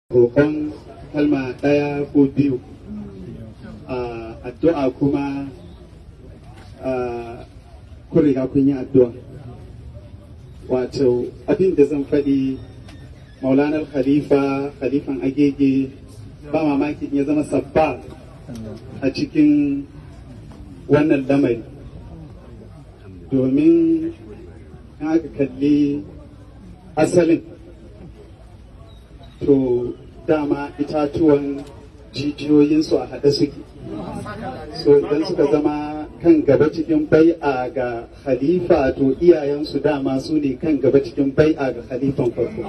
roƙon kalma ɗaya ko biyu addu'a kuma kun riga kun yi addu'a wato abin da zan faɗi maulanar khalifa khalifan agege ba mamaki ya zama sabba a cikin wannan lamari domin aka kalli asalin to dama itatuwan jijiyoyinsu a haɗe suke so idan suka zama kan gaba cikin bai'a ga khalifa to iyayensu dama su ne kan gaba cikin bai'a ga khalifan farko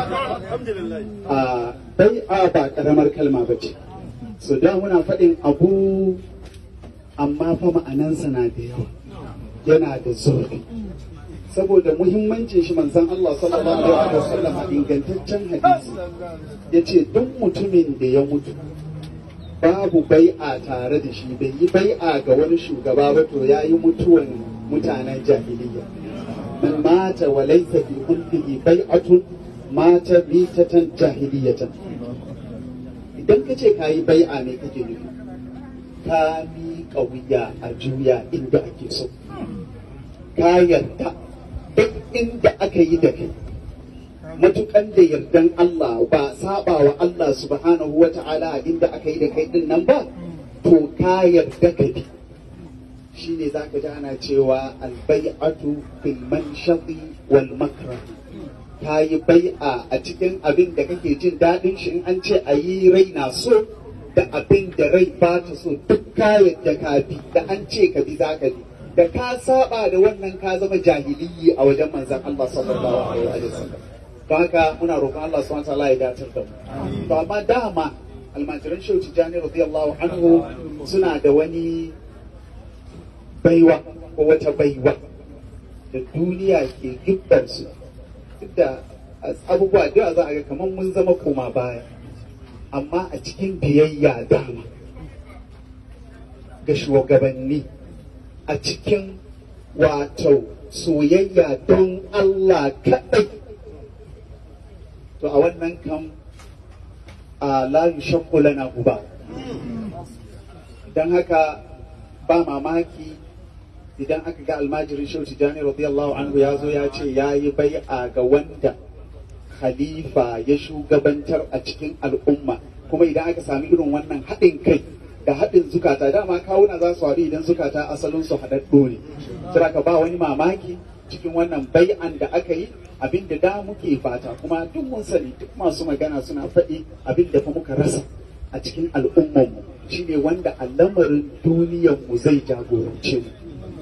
a bai'a ba karamar kalma ba ce so da muna faɗin abu amma fa ma'anansa na da yawa yana da zurfi saboda muhimmancin shi manzon Allah sallallahu alaihi wasallam a ingantaccen hadisi yace duk mutumin da ya mutu babu bai'a tare da shi bai yi bai'a ga wani shugaba ba to yayi mutuwan mutanen jahiliya man mata wa laysa fi kullihi bai'atun mata bitatan jahiliyatan idan ka ce ka yi bai'a ne kake nufi ka miƙa wuya a juya inda ake so ka yarda duk inda aka yi da kai matukan da yardan Allah ba saba wa Allah subhanahu wa ta'ala inda aka yi da kai din nan ba to ka yarda ka bi shi ne za ka ji ana cewa albai'atu bil manshati wal makrah ka yi bai'a a cikin abin da kake jin daɗin shi in an ce a yi rai na so da abin da rai ba ta so duk ka yadda ka bi da an ce ka bi za ka bi da ka saba da wannan ka zama jahiliyi a wajen manzan Allah sallallahu alaihi wa sallam don haka muna roƙon Allah subhanahu wa ta'ala ya datar da mu to amma dama almajiran shehu tijani radiyallahu anhu suna da wani baiwa ko wata baiwa da duniya ke gibbar su duk da abubuwa da za a ga kamar mun zama koma baya amma a cikin biyayya dama ga shugabanni a cikin wato soyayya don Allah kaɗai to a wannan kan a layu lana uba don haka ba mamaki idan aka ga almajirin shehu tijjani radiyallahu anhu ya zo ya ce ya yi bai'a ga wanda khalifa ya shugabantar a cikin al'umma kuma idan aka sami irin wannan haɗin kai da haɗin zukata dama kawuna za su haɗu idan zukata asalin su haɗaɗɗo ne ka ba wani mamaki cikin wannan bai'an da aka yi abin da da muke fata kuma duk mun sani duk masu magana suna faɗi abin da fa muka rasa a cikin al'ummanmu shine wanda a lamarin duniyarmu zai jagorance mu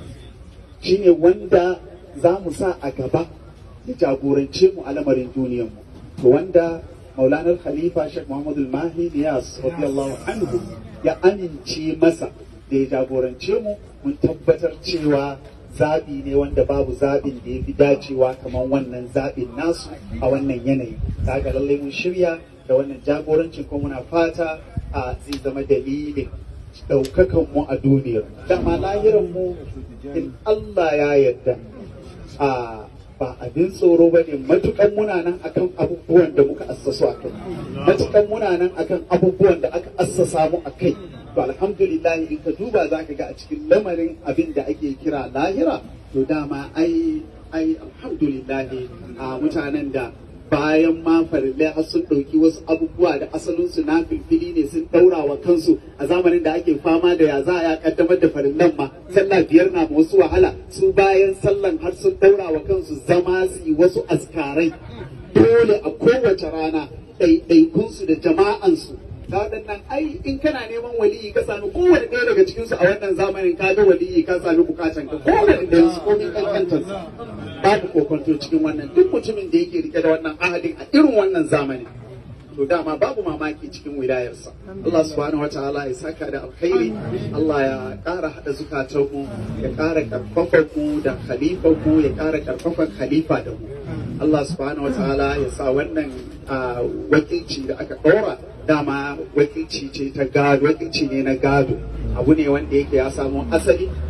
shine wanda za mu sa a gaba ya jagorance mu a lamarin duniyarmu to wanda maulanar khalifa sheikh muhammadu mahi niyas radiyallahu anhu ya amince masa da ya jagorance mu mun tabbatar cewa zaɓi ne wanda babu zaɓin da ya fi dacewa kamar wannan zaɓin nasu a wannan yanayi kaga lallai mun shirya da wannan jagorancin ko muna fata a zai zama dalilin ɗaukakan mu a duniyar dama lahiran mu in Allah ya yarda a ba abin tsoro ba ne matukan muna nan akan abubuwan da muka assasu a kai matukan muna nan akan abubuwan da aka assasa mu a kai to alhamdulillah in ka duba za ka ga a cikin lamarin abin da ake kira lahira to dama ai ai alhamdulillah a mutanen da bayan ma farillai har sun ɗauki wasu abubuwa da asalinsu na filfili ne sun ɗaura wa kansu a zamanin da ake fama da ya za a kaddamar da farillan ma sallah biyar na wasu wahala su bayan sallan har sun ɗaura wa kansu zama su yi wasu askarai dole a kowace rana ɗaiɗaikunsu da jama'ansu ta waɗannan ai in kana neman waliyi ka sami kowane ɗaya daga cikinsu a wannan zamanin ka ga waliyi ka sami bukatan ka kowane ɗayan su komin kankantarsa babu kokonto cikin wannan duk mutumin da yake rike da wannan ahadin a irin wannan zamani to dama babu mamaki cikin wilayarsa Allah subhanahu wataala ya saka da alkhairi Allah ya ƙara haɗa zukatanmu ya ƙara ƙarfafa mu da khalifa mu ya ƙara ƙarfafan khalifa da mu Allah subhanahu wataala ya sa wannan wakilci da aka ɗora dama wakilci ce ta gado wakilci ne na gado abu ne wanda yake ya samu asali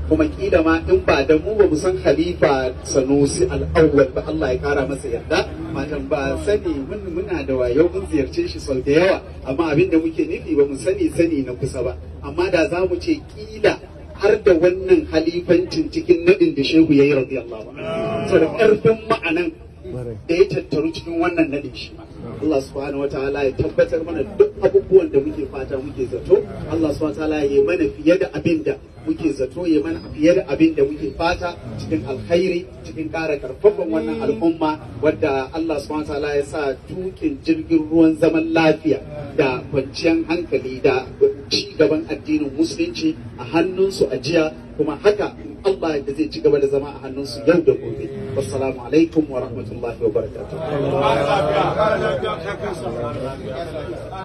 kuma kila ma in ba da mu ba mu san khalifa sanusi al-awwal ba Allah ya kara masa yarda matan ba sani mun muna da wayo mun ziyarce shi sau da yawa amma abin da muke nufi ba mu sani sani na kusa ba amma da za mu ce kila har da wannan halifancin cikin nadin da shehu yayi radiyallahu anhu saboda karfin ma'anan da ya tattaru cikin wannan nadin shi Allah subhanahu wataala ya tabbatar mana duk abubuwan da muke fata muke zato Allah subhanahu wataala ya yi mana fiye da abin da muke zato ya mana fiye da abin da muke fata cikin alkhairi cikin ƙara karfafan wannan al'umma wadda Allah subhanahu wataala ya sa tukin jirgin ruwan zaman lafiya da kwanciyar hankali da ci gaban addinin musulunci a hannunsu a jiya kuma haka Allah da zai ci gaba da zama a hannunsu yau da gobe wassalamu alaikum wa rahmatullahi wa barakatuh